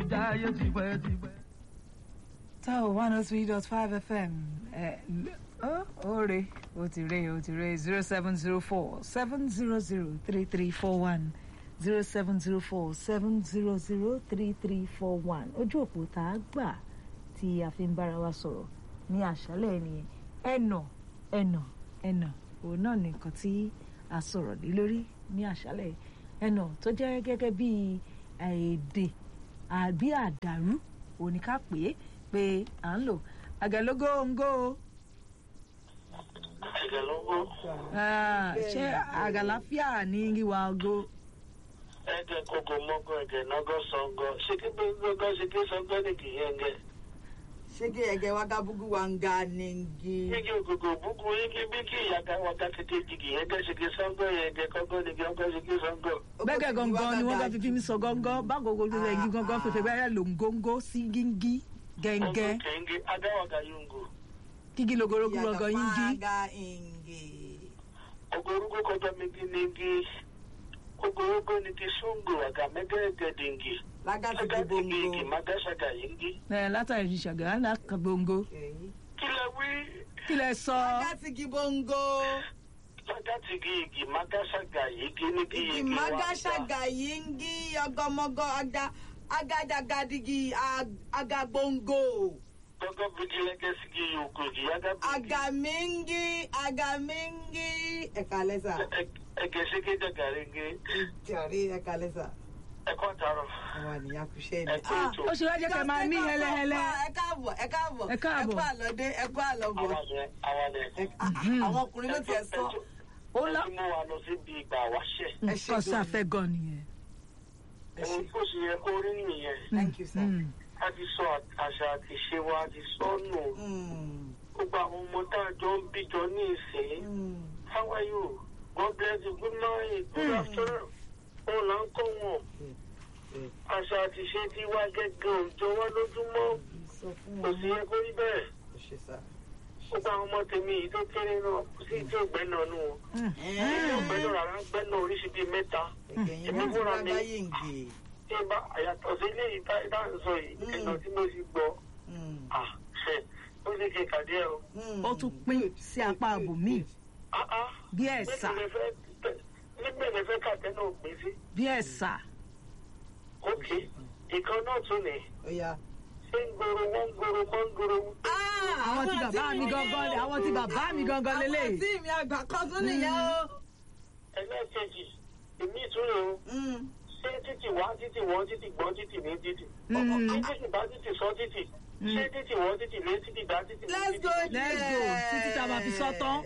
jáyé tipẹ́tipẹ́. tá ò one oh three dot five fm ẹ ó ó re ó ti re ó ti re zero seven zero four seven zero zero three three four one zero seven zero four seven zero zero three three four one ojú òpó tá a gbà tí a fi ń bára wa sọ̀rọ̀ ní àṣálẹ̀ nìyẹn ẹnà ẹnà ẹnà òun náà nìkan tí a sọ̀rọ̀ lé lórí ní àṣálẹ̀ ẹnà tó jẹ́ gẹ́gẹ́ bí èdè àbí àdàrú òní ká pè é pé à ń lò àgàlógóńgó Àgàlógó. Ah, ṣé àgàláfíà ní wíwá ogo Ẹ̀gẹ̀ kòkò mọ́gọ́ ẹ̀gẹ̀ nọ́gọ́ sọ́ngọ́. Ṣé kí gbogbo ṣe kí sọ́ngọ́ ní kìí ẹ̀gẹ̀? shege ege waga bugu wanga ningi Igi ògògò búkú igi bí kí ìyàgá wàgá kékeré kìí ẹ̀gẹ̀ ṣe kí sọ́ngọ́ yẹn ẹ̀gẹ̀ kọ́gọ́ ní kí ọgọ́ ṣe kí sọ́ngọ́. bẹ́gẹ̀ gangan ni wọ́n bá fi fi mi sọ gángan báwo gbogbo rẹ̀ yí gangan fèfè bẹ́ẹ̀ lò ń góńgó sí gíngí gẹ́ngẹ́ Ọgọ́ kẹ̀ǹgẹ̀ agáwàgá yungu. kígí logorogu gangan yíngí waga ingi Ogorúkọ kọjá megi nígi. Ogorúkọ ní kí sọ́ngọ́ àgà mẹ́gẹ́gẹ́ dìngì. laga ti di Agá bongo dìngì mágáṣàgà yìngì. ẹ̀ látàrí ṣàgà lákàbọ̀ngó Okay. Kí lẹ wí? kí lẹ sọ laga ti di bongo Agá ti gi igi mágáṣàgà yìngì ní kí igi igi wá. magashaga yingi ọgọmọgọ aga agadagadigi ag- agabongo Gọ́gọ́ bíi lẹ́gẹ́ sí gi yòókù igi yágá bíi. agamingi agamingi ẹka lẹsa Ẹgẹ̀ ṣe ké dàgàrẹ́gẹ́. jàre ẹka lẹsa Ẹ̀kọ́ àtàrọ̀. àwọn àníyàn kù ṣe ni. Ẹ̀kọ́ ètò. ó ṣe wá jẹ́ kẹ́ máa ní hẹ́lẹ́hẹ́lẹ́ ẹ káàbọ̀ ẹ káàbọ̀ Ẹ káàbọ̀. ẹ kú àlọ́dé ẹ kú àlọ́bọ̀ Àwọn àgbẹ̀ àwọn ẹ̀. Ẹ- ah, àwọn ọkùnrin ló tiẹ̀ sọ ó lá Ó ti mú wa lọ síbi ìgbà wáṣẹ̀. ẹ ṣe nǹkan gan-an. sáfẹ́ gan nìyẹn. ẹ ṣe Ohun tó ṣe yẹ kó rí nìyẹn. thank you sir. Mm. A ti sọ àṣà àti ìṣe wa a ti sọ nù. Mm, Gbogbo àwọn ọmọ tá a jọ ń bíjọ ní ìsìn. mm. How are you? God bless you. Good morning. Good afternoon. Òun là ń kọ́ wọn. Mm. Àṣà àti ìṣe ti wá gẹ́gẹ́ òjò wá lójúmọ́. sọ fún Kò wọn sí yẹ kó rí bẹ́ẹ̀. ẹ ṣe sá. Gbogbo àwọn ọmọ tèmi yìí tó kéré náà kò sí tí ò gbẹ́ náà nù wọn. Tí ò gbẹ́ náà rárá gbẹ́ náà oríṣi bíi mẹ́ta. ẹ̀yìn wọn ti lágbá yìngì. Tí n bá àyàtọ̀ sí ilé yìí tá tá à ń sọ yìí, Mm. ẹ̀nà tí mo ti gbọ́. Mm, Ah, ṣe ó lè ṣe kàdé ẹ̀ o. mm. ó tún pín sí apá ààbò míì Ah ah. bí ẹ̀sà Nígbà lè fẹ́ kàtẹ́ náà pín sí. bí ẹ̀sà Ok. Ìkan náà tún ní. Ó yá. Ṣé ń gbòòrò wọ́n ń gbòòrò wọ́n ń gbòòrò. àwọn tí bàbá mi gangan àwọn tí bàbá mi gangan àwọn lélẹ̀ tí mi àgbà kan tún nìyẹn o. Ẹlẹ́ẹ̀kejì, èmi ìtúrò o. Mm. Ṣé títì wá títì wọ́n títì gbọ́n títì ní títì? Mm. Ṣé títì bá títì sọ títì? Ṣé títì wọ́n títì lé títì dá títì ní let's títì? go Let's there. go. Títí tá a máa fi sọ tán.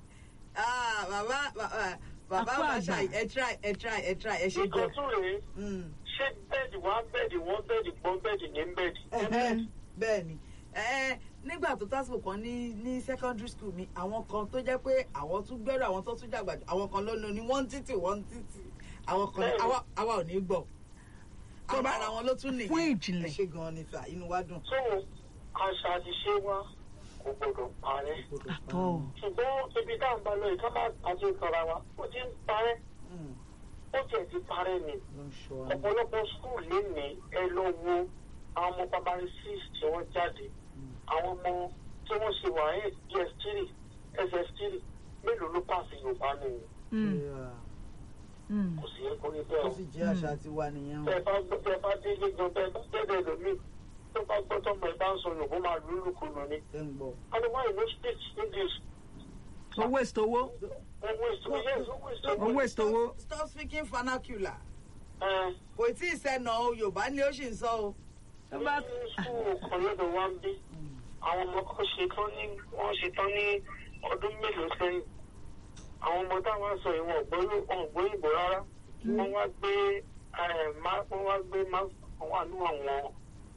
ah bàbá bàbá bàbá Àpò wa àgbà. ṣàì ẹ try ẹ try ẹ try ẹ ṣe Ìkan gan. tún rèé. Mm. Ṣé bẹ́ẹ̀dì wá bẹ́ẹ̀dì wọ́n bẹ́ẹ̀dì gbọ́n bẹ́ẹ̀dì ní bẹ́ẹ̀dì? Ẹhẹ́, bẹ́ẹ̀ ni Ẹ, nígbà tó tásìkò kan ní ní secondary school mi àwọn kan tó jẹ́ pé àwọn tún gbẹ́rù àwọn tó tún dàgbà jù àwọn kan ló lo ní one títì one títì àwọn kan ní- àwa àwa ò ní gbọ́ àwọn ara wọn ló tún nìyẹn Fún ìjìnlẹ̀. ẹ ṣe gan ni sà inú wa dùn. So, àṣà àti ṣe wa kò gbọdọ̀ parẹ́. àtọ̀ Ṣùgbọ́n ibi tá à ń bá lọ yìí ká má àti ìtọ́ra wa, ó ti ń parẹ́. Mm, Ó tiẹ̀ ti parẹ́ ni. ló ń ṣọ́ wa. ọ̀pọ̀lọpọ̀ skul lénìí ẹ lọ wo àwọn ọmọ primary six tí wọ́n jáde àwọn ọmọ tí wọ́n ṣe wà ẹ̀ ds three ss three mélòó ló pàṣẹ yorùbá nìyẹn Yeah. Mm. kò sí yẹ kó rí bẹ́ẹ̀ ó o. sì jẹ́ àṣà tiwa nìyẹn o. tẹ bá gbọ́ tẹ bá dé ilé gan tẹ bá dẹ́dẹ̀ lómi tó bá gbọ́ tọmọ ẹ bá ń sọ yorùbá máa lúlù kùnú ni. ẹ ń gbọ́. otherwise no speak english. ó waste owó owó èso yes owó èso. ó waste owó stop speaking vernacular ẹ kò tí ì sẹ́nà o yorùbá ni ó sì ń sọ o. tó bá ní skul kan lọ́dọ̀ wa ń bí àwọn ọmọ kan ṣe tán ní wọ́n ṣe tán ní ọdún mélòó sẹ́yìn àwọn ọmọ táwọn sọ ìwọ̀n ọ̀gbọ́n ìbò rárá wọ́n wá gbé eh, má- wọ́n wá gbé má wọ́n wà ní àwọn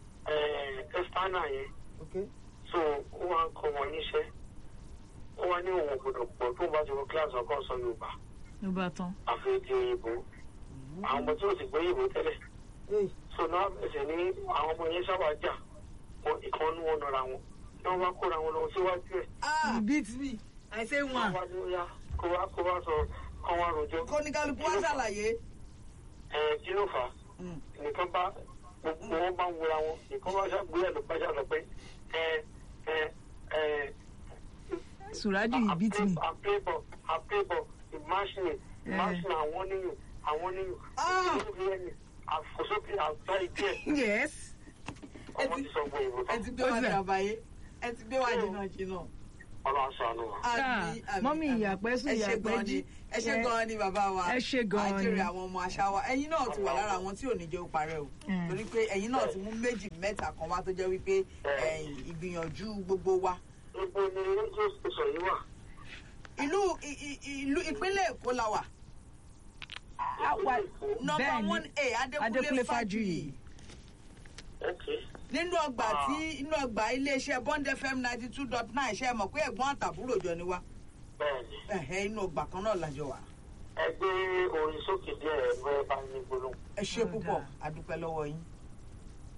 ẹ̀fánà yẹn Okay. so ó wá ń kọ́ wọn níṣẹ́ ó wá ní òun gbọ́dọ̀ pọ̀ tó bá ti wọ kíláàsì ọkọ̀ sọ Yorùbá ló bá tán àfi ti òyìnbó àwọn ọmọ tí ò sì gbé òyìnbó tẹ́lẹ̀ Hey. so náà ẹsẹ̀ ní àwọn ọmọ yẹn sábà jà wọn ìkan ní wọn nọra wọn ní wọn bá kóra wọn lọ síwájú ẹ̀ ah you beat me i say wọn one wá ní ó yá kó wá kó wá sọ kán wá rojọ́ kó ní kálukú wá ṣàlàyé. ẹ̀ kí ló fà á Mm. nìkan bá gbogbo wọn bá ń wura wọn nìkan bá ṣàgbé ẹ̀ ló bá ṣàlọ́ pé ẹ ẹ ẹ sùrájù yìí beat me. àpébọ̀ àpébọ̀ ìmáṣinì ìmáṣinì àwọn níyùn àwọn níyùn Ah! ìlú ẹni àfọ̀sókè àgbá ìdí ẹ̀ yes. ọmọ ti sọ fún ìwé ẹ ti gbé Ó wa sì- dàbáyé ẹ ti gbé wa jìnnà jìnnà. ọlọ́run ṣàánú wa. Àmín, Ah, àmín, mọ́mí àmín. ìyàpẹ́ sùn, ẹ ṣe ìyàpẹ́ gan jí. ni ẹ ṣe Ẹ- gan ni bàbá wa ẹ ṣe gan ni. àjèrè àwọn ọmọ àṣà wa ẹ̀yin náà ti wà lára àwọn tí ò ní jẹ́ ó parẹ́ o Mm. torí pé ẹ̀yin náà ti mú méjì mẹ́ta kan wá tó jẹ́ wípé ẹ̀yìn ìgbìyànjú gbogbo wa gbogbo ni rédíò sọ yìí wà. ìlú ì- ì- ìlú ìpínlẹ̀ Èkó la wà Àwa- nọ́mbà Bẹ́ẹ̀ni. one a Adékúnlé Adékúnlé Fájuyì. Fájuyì ok nínú ọgbà tí inú ọgbà iléeṣẹ́ Bond FM ninety two dot nine ṣe é mọ̀ pé ẹ̀gbọ́n àtàbúrò jọ ni wá bẹ́ẹ̀ni ẹ̀hẹ́ inú ọgbà kan náà lájọ wà ẹ gbé orin sókè díẹ̀ ẹ bẹ́ẹ̀ bá ní gbólóhùn. ẹ ṣe Ó púpọ̀ dáa. a dúpẹ́ lọ́wọ́ yín.